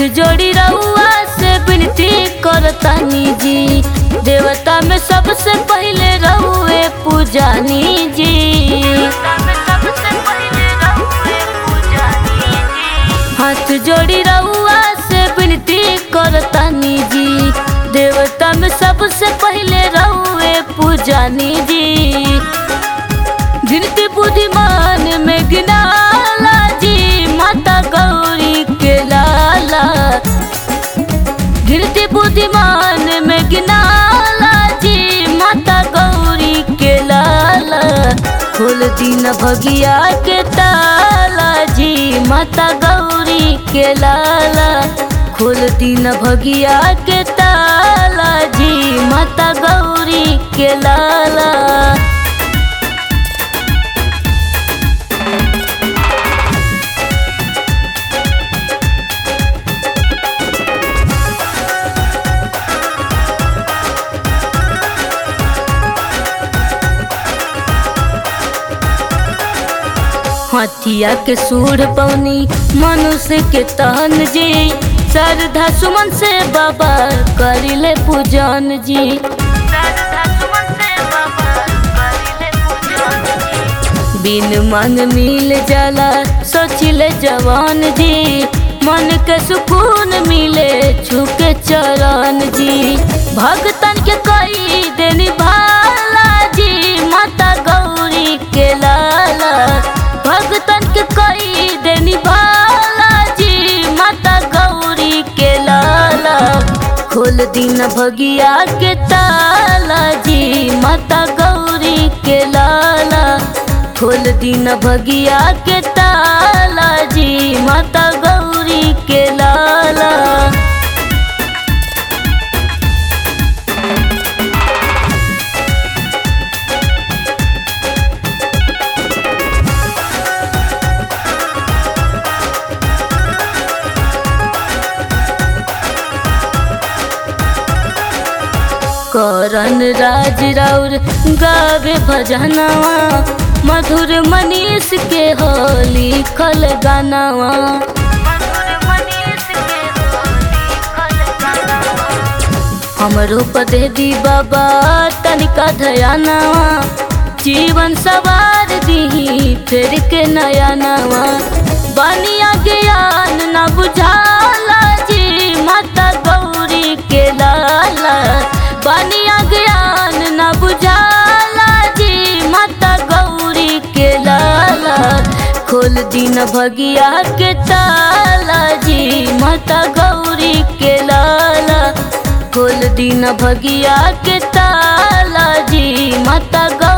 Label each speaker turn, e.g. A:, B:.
A: जोड़ी रउआ से विनती करतानी जी देवता में सबसे पहले रउए पूजानी जी हाथ जोड़ी रउआ से विनती करतानी जी देवता में सबसे पहले रउए पूजानी जी गिनती बुद्धिमान में गिनाला जी माता गौरी के लाला गिनती बुद्धिमान में गिनाला जी माता गौरी के लाला खोल दिन भगिया के ताला जी माता गौरी के लाला खोल दिन भगिया के ताला जी माता गौरी के लाला हथिया के सूर पौनी मनुष्य के तहन जी श्रद्धा सुमन से बाबा करिले पूजन जी बिन मांग मिल जाला सोचिले जवान जी मन के सुकून मिले छुके चरण जी भगतन के कई देनी भाला जी माता गौरी के लाला भगतन के कई देनी भाला जी माता गौरी के लाला खोल दिन भगिया के ताला जी माता गौरी के लाला खोल दिन भगिया के ताला जी माता गौरी के लाला करन राज राउर गावे भजनवा मधुर मनीष के हो लिखल गानवा हमरो पदे दी बाबा तनिका धयानवा जीवन सवार दी फिर के नया नवा बनिया ज्ञान न बुझाला जी माता गौरी के लाला बनिया ज्ञान न बुझाला जी माता गौरी के लाला खोल दिन भगिया के ताला जी माता गौरी के लाला खोल दिन भगिया के ताला जी माता गौ